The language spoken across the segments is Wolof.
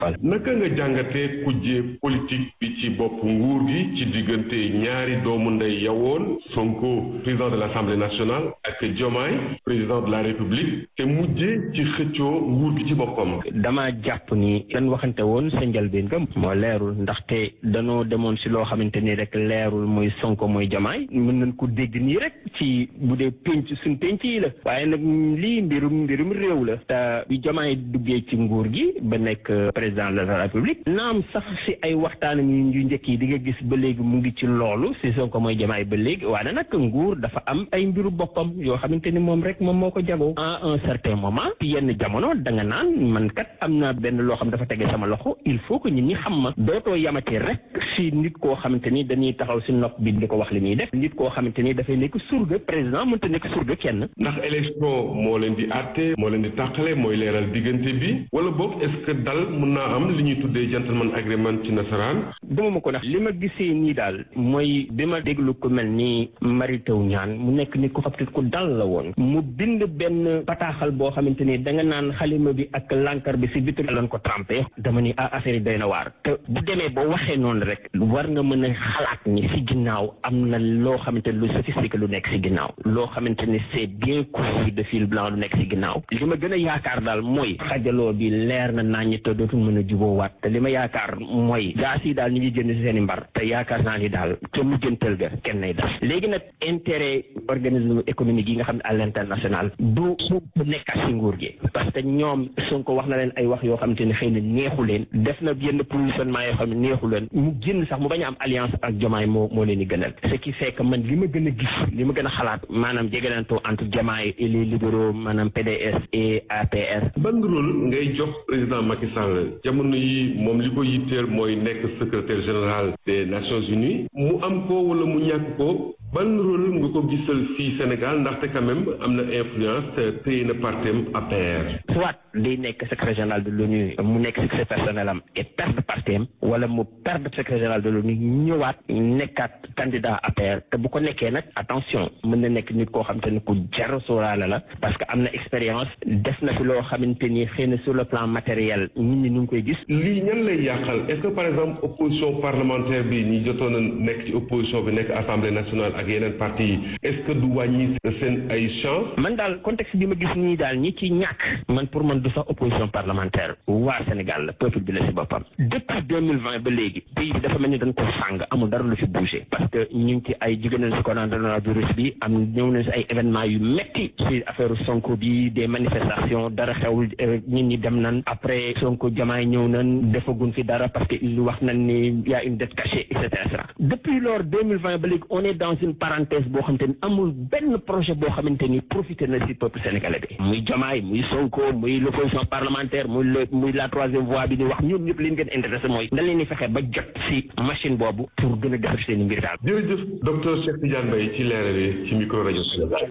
naka nga jàngatee kujje politique bi ci bopp nguur gi ci diggante ñaari doomu ndey yawoon Sonko président de l'Assemblée nationale ak Diomaye président de la République te mujje ci xëccoo nguur gi ci boppam. dama jàpp ni lan waxante woon sa njëlbeen ga moo leerul ndaxte danoo demoon si loo xamante ni rek leerul muy Sonko muy Diomaye mën nañ ko dégg nii rek ci bu dee penc suñ penc yi la waaye nag lii mbirum mbirum réew la te bi Diomaye duggee ci nguur gi ba nekk président de la République naam sax si ay waxtaanam yu njëkk yi di nga gis ba léegi mu ngi ci loolu si Sonko mooy Diomaye ba léegi waaye nag nguur dafa am ay mbiru boppam yoo xamante ni moom rek moom moo ko jagoo à un certain moment ci yenn jamono da nga naan man kat am na benn loo xam dafa tege sama loxo il faut que nit ñi xam ma dootoo yamate rek si nit koo xamante ni dañuy taxaw si nopp bi di ko wax li muy def nit koo xamante ni dafay nekk surga président mënta nekk surga kenn. ndax élection moo leen di àtte moo leen di tàqale mooy leeral diggante bi wala boog est-ce que dal mun naa am li ñuy tuddee gentleman agreement ci nasaraan. dama ma ko ndax li ma gisee nii daal mooy bi ma déglu ko mel ni Mary Teuw Niane mu nekk nit ku xam ku dal la woon mu bind benn bataaxal boo xamante ni da nga naan xalima bi ak lankar bi si vitre lañ ko trempé dama ni ah affaire yi doy na waar te bu demee ba waxee noonu rek war nga mën a xalaat ni si ginnaaw am na loo xamante ni lu sophistiqué lu nekk si ginnaaw loo xamante ni c'est bien cousu de fil blanc lu nekk si ginnaaw li ma gën a yaakaar daal mooy xajaloo bi leer na naññi te dootul mën a juboowaat te li ma yaakaar mooy gaas yi daal ñu ngi jënd si seen i mbar te yaakaar naa ni daal ca mujjantal ga kenn nay def léegi nag intérêt organisme économique yi nga xam ne à l'international du du nekkaat si nguur gi parce que ñoom Sonko wax na leen ay wax yoo xamante ne xëy na neexu leen def na yenn positionnement yoo xam ne neexu leen mu génn sax mu bañ a am alliance ak Diomaye moo moo leen di gënal ce qui fait que man li ma gën a gis li ma gën a xalaat maanaam jegelantoo entre Diomaye et les libéraux maanaam PDS et APR. ban rôle ngay jox président Macky Sall jamono yi moom li ko yitteel mooy nekk secrétaire général des Nations Unies mu am ko wala mu ñàkk ko ban rôle nga ko gisal fii Sénégal ndaxte quand même am na influence téye na partem APR. soit day nekk secrétaire général de l'ONU mu nekk secrétaire personnel am et perdre partem wala mu perdre secrétaire général de l'ONU ñëwaat nekkaat candidat APR te bu ko nekkee nag attention mën na nekk nit koo xamante ni ku jar sóoraale la parce que am na expérience def na fi loo xamante ni xëy na sur le plan matériel nit ñi ñu ngi koy gis. lii ñan lay yàqal est-ce que par exemple opposition parlementaire bi ñi jotoon a nekk ci opposition bi nekk assemblée nationale ak yeneen parti yi est-ce que du wàññi seen ay chance man daal contexte bi ma gis nii daal ñi ci ñàkk man pour man du sax opposition parlementaire waa Sénégal la peuple bi la si boppam depuis deux mille vingt ba léegi pays bi dafa mel ni dañ ko sàng amul dara lu fi bougé parce que ñu ngi ci ay jóge nañ si coronavirus bi am ñëw nañ si ay événements yu metti si affaire Sonko bi des manifestations dara xewul nit ñi dem nañ après Sonko Diomaye ñëw nañ defagun fi dara parce que il wax nañ ni y a une dette cachée et cetera depuis lors deux mille vingt ba léegi on est dans une parenthèse boo xamante ni amul benn projet boo xamante ni profité na si peuple sénégalais bi muy Diomaye muy Sonko muy l'opposition parlementaire muy le muy la troisième voie bi di wax ñoom ñëpp li ñu gën intéressé mooy nan leen di fexe ba jot si machine boobu pour gën a defar seen i mbir daal. jërëjëf docteur Cheikh Tidiane Mbaye ci leeral yi ci micro rajo Sénégal.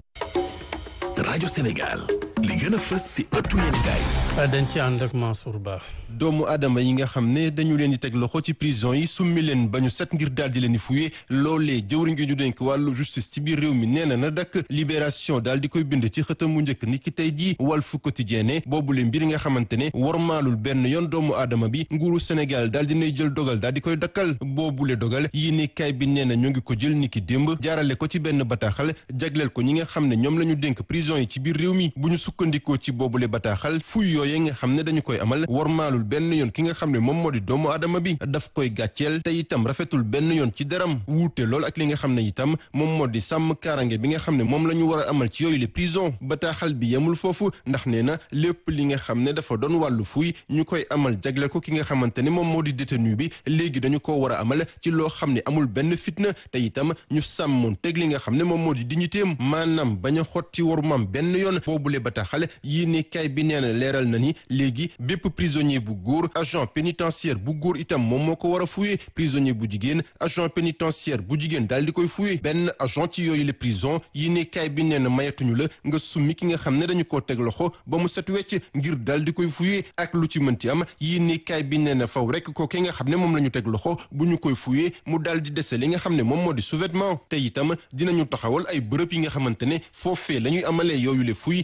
rajo Sénégal li gën a fës si ëttu yéenekaay dañ ci ànd ak Mansour Ba. doomu aadama yi nga xam ne dañu leen di teg loxo ci prison yi summi leen ba ñu set ngir daal di leen di fuye loolee jëwriñ gi ñu dénk wàllu justice ci biir réew mi nee na na dakk libération daal di koy bind ci xëtam mu njëkk ni ki tey jii Walf Quotidien ne boobule mbir nga xamante ne warmaalul benn yoon doomu aadama bi nguuru Sénégal daal di nay jël dogal daal di koy dakkal boobule dogal yi ni kay bi nee na ñoo ngi ko jël ni ki démb jaarale ko ci benn bataaxal jagleel ko ñi nga xam ne ñoom la ñu dénk prison yi ci biir réew mi bu ñu sukkandikoo ci boobule bataaxal fuy yooye nga xam ne dañu koy amal warmaalul benn yoon ki nga xam ne moom moo di doomu aadama bi daf koy gàcceel te itam rafetul benn yoon ci deram wuute lool ak li nga xam ne itam moom moo di sàmm kaarange bi nga xam ne moom la ñu war a amal ci yooyu les prison bataaxal bi yemul foofu ndax nee na lépp li nga xam ne dafa doon wàllu fuy ñu koy amal jagleel ko ki nga xamante ne moom moo di détenu bi léegi dañu ko war a amal ci loo xam ne amul benn fitna te itam ñu sàmmoon teg li nga xam ne moom moo di dignitéem maanaam bañ a xotti warumam benn yoon boobule bataaxal yii ne kay bi nee na leeral na ni léegi bépp prisonnier bu góor agent pénitentiaire bu góor itam moom moo ko war a fuye prisonnier bu jigéen agent pénitentiaire bu jigéen daal di koy fuye benn agent ci yooyu les prison yi ne kaay bi nee na mayatuñu la nga summi ki nga xam ne dañu koo teg loxo ba mu set wecc ngir daal di koy fuye ak lu ci mënti am yi ne kaay bi nee na faw rek ko ki nga xam ne moom la ñu teg loxo bu ñu koy fuye mu daal di dese li nga xam ne moom moo di sous-vêtement te itam dinañu taxawal ay bërëb yi nga xamante ne foofee la ñuy amalee yooyu le fuy nga xam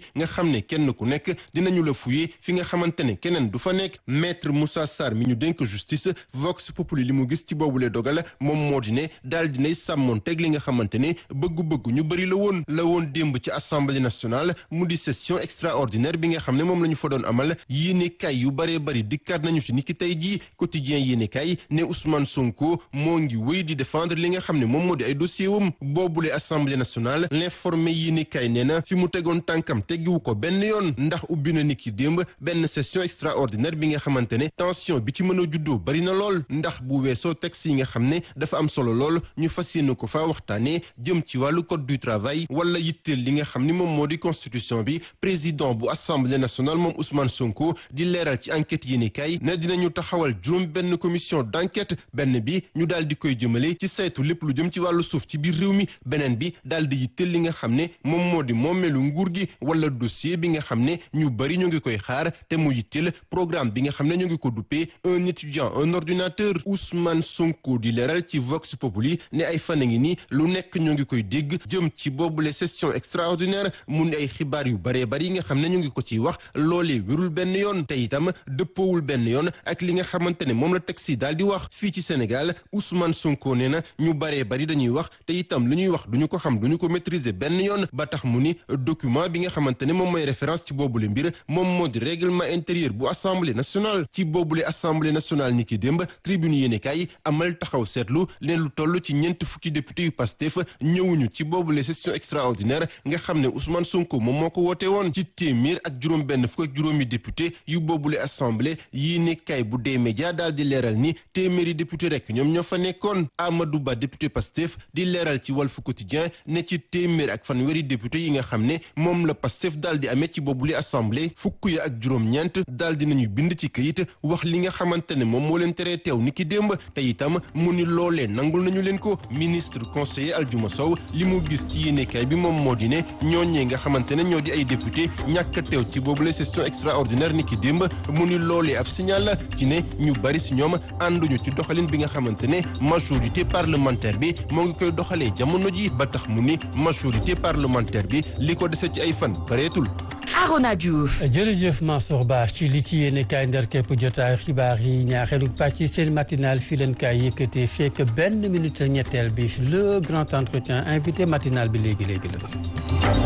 xam ne kenn ku nekk dinañu la fuye fi nga xamante ne keneen du fa nekk maître Moussa Sarr mi ñu dénk justice Vox Populi li mu gis ci boobule dogal moom moo di ne daal dinay sàmmoon teg li nga xamante ne bëggu-bëggu ñu bëri la woon la woon démb ci assemblée nationale mu di session extraordinaire bi nga xam ne moom la ñu fa doon amal yéene kay yu bëree bëri dikkaat nañu ci niki tey jii quotidien yéene kay ne Ousmane Sonko moo ngi wéy di défendre li nga xam ne moom moo di ay dossier wam boobule assemblée nationale l'informé yéene kay nee na fi mu tegoon tànkam teggiwu ko benn yoon ndax ubbi na niki démb benn session extraordinaire bi nga xamante ne tension bi ci mën a juddoo bari na lool ndax bu weesoo texte yi nga xam ne dafa am solo lool ñu fas yéene ko fa waxtaanee jëm ci wàllu code du travail wala yitteel li nga xam ni moom moo di constitution bi président bu assemblée nationale moom Ousmane Sonko di leeral ci enquête yéene kay ne dinañu taxawal juróom benn commission d'enquête benn bi ñu daal di koy jëmale ci saytu lépp lu jëm ci wàllu suuf ci biir réew mi beneen bi daal di yitteel li nga xam ne moom moo di moomeelu nguur gi wala dossier bi nga xam ne ñu bari ñu ngi koy xaar te mu yitteel programme bi nga xam ne ñu ngi ko duppee un étudiant un ordinateur Ousmane Sonko di leeral ci Vox Populi ne ay fan a ngi nii lu nekk ñu ngi koy dégg jëm ci boobule session extraordinaire mu ne ay xibaar yu baree bari yi nga xam ne ñu ngi ko ciy wax loolee wérul benn yoon te itam dëppoowul benn yoon ak li nga xamante ne moom la texte yi daal di wax fii ci Sénégal Ousmane Sonko nee na ñu baree bari dañuy wax te itam li ñuy wax duñu ko xam duñu ko maîtriser benn yoon ba tax mu ni document bi nga xamante ne moom mooy référence ci boobule mbir moom moo di règlement intérieur bu assemblée nationale ci boobule assemblée nationale ni ki démb tribune yéene kaay amal taxaw seetlu leen lu toll ci ñeent fukki député yu Pastef ñëwuñu ci boobule session extraordinaire nga xam ne Ousmane Sonko moom moo ko woote woon ci téeméer ak juróom benn fukk ak juróomi député yu boobule assemblée yéene kaay bu dee média daal di leeral ni téeméeri député rek ñoom ñoo fa nekkoon Amadou Ba député Pastef di leeral ci Walf Quotidien ne ci téeméer ak fanweeri député yi nga xam ne moom la Pastef daal di amee ci boobule assemblée fukk ya ak juróom-ñeent daal di nañu bind ci këyit wax li nga xamante ne moom moo leen teree teew ni ki démb te itam mu ni loolee nangul nañu leen ko ministre conseiller Aljuma Sow li mu gis ci yéenekaay bi moom moo di ne ñooñee nga xamante ne ñoo di ay député ñàkk a teew ci boobule session extraordinaire ni ki démb mu ni loolee ab signal la ci ne ñu bari si ñoom ànduñu ci doxalin bi nga xamante ne majorité parlementaire bi moo ngi koy doxalee jamono ji ba tax mu ni majorité parlementaire bi li ko dese ci ay fan bareetul Arona Diouf. jërëjëf Mansour Ba ci li ci yéene kaay ndar képp jotaay xibaar yi ñaareelu pàcc seen matinal fii leen kaay yëkkatee fekk benn minute ñetteel bi le grand entretien invité matinal bi léegi léegi la.